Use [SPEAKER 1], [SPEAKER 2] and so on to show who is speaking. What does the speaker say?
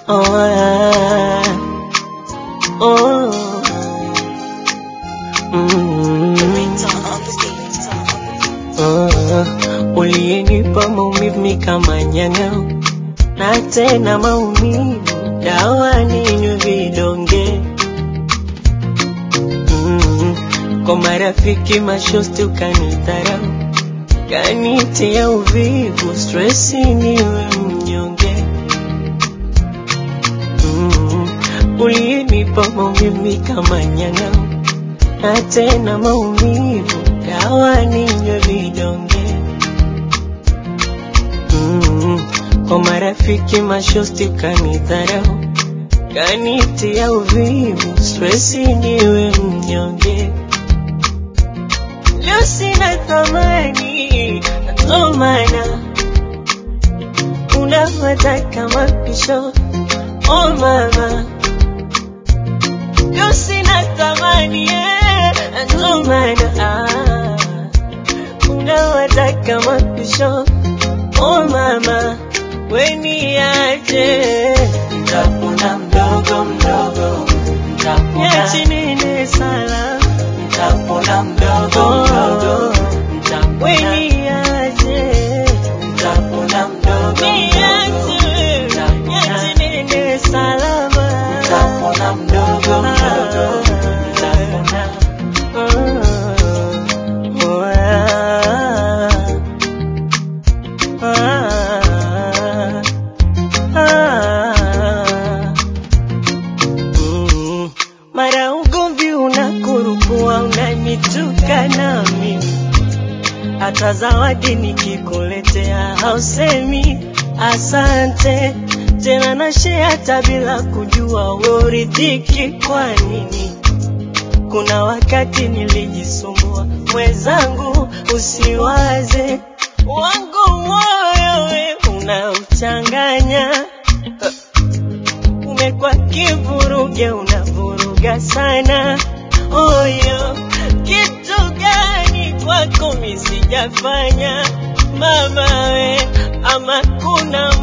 [SPEAKER 1] Oh, ah, oh, mm, oh, uliyenipa maumivu kama nyang'au na tena maumivu dawa ninywe vidonge mm, kwa marafiki mashosti ukanidharau kanitia uvivu stresi niwe mnyonge mm, uliyenipa maumivu kama nyang'au na tena maumivu dawa ninywe vidonge mm, kwa marafiki mashosti kanidharau kanitia uvivu stresi niwe mnyonge leo sina thamani ndo maana unavyotaka mapisho oh mama leo sina thamani eh, ndo maana ah, unavyotaka mapisho oh mama weniaje
[SPEAKER 2] Nitapona mdogo mdogo, nitapona,
[SPEAKER 1] yachinene sala
[SPEAKER 2] nitapona mdogo mdogo, nitapona,
[SPEAKER 1] weniaje
[SPEAKER 2] nitapona mdogo mdogo,
[SPEAKER 1] yachinene salama
[SPEAKER 2] nitapona mdogo mdogo, nitapona.
[SPEAKER 1] Mm, mara ugomvi unakurupua unanituka na mimi hata zawadi nikikuletea hausemi asante tena nashe hata bila kujua uridhiki kwa nini kuna wakati nilijisumbua mwenzangu usiwaze wangu moyo we unauchanganya umekuwa kivuruge unavuruga sana oyo kitu gani kwako mi sijafanya mama we ama kuna